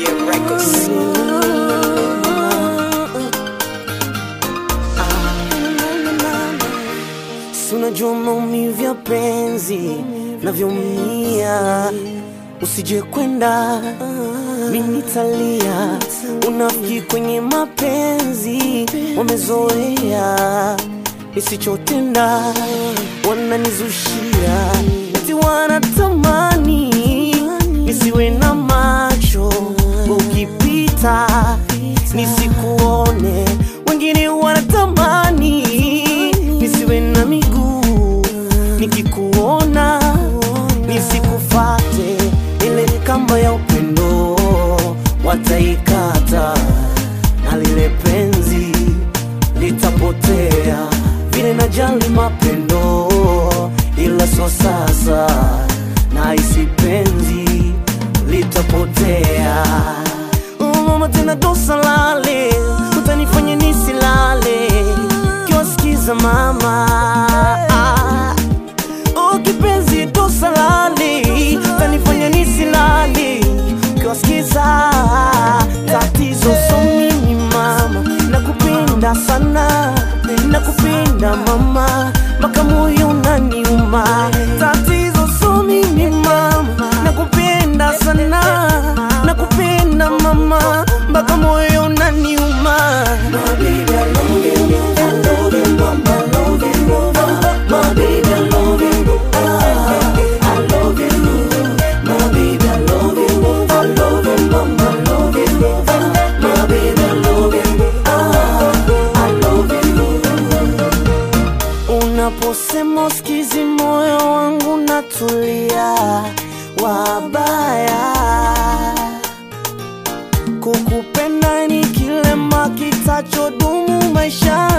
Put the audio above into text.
Yeah, records. Si unajua maumivu ya penzi navyoumia, usije kwenda mimi nitalia. Unafiki kwenye mapenzi wamezoea, nisichotenda wananizushia, eti wanatamani nisiwe na macho ukipita nisikuone, wengine wanatamani nisiwe na miguu nikikuona nisikufate, ile kamba ya upendo wataikata na lile penzi litapotea, vile najali mapendo, ila so sasa na isi penzi litapotea. Oh, mama tena dosa lale, utanifanya nisilale kiwasikiza mama Oh, kipenzi dosa lale, utanifanya nisilale kiwasikiza tatizo so mimi mama, nakupenda sana, nakupenda mama, mpaka moyo unaniuma. Tatizo so mimi mama, nakupenda sana, nakupenda mama, mpaka moyo unaniuma. My baby, I love you, I love you, mama, I love you, my baby, I love you, ah, I love you, my baby, I love you, I love you, mama, I love you, ah, my baby, I love you, ah, I love you. Unaposema usikizi moyo wangu natulia, wabaya kukupenda ni kilema kitachodumu maisha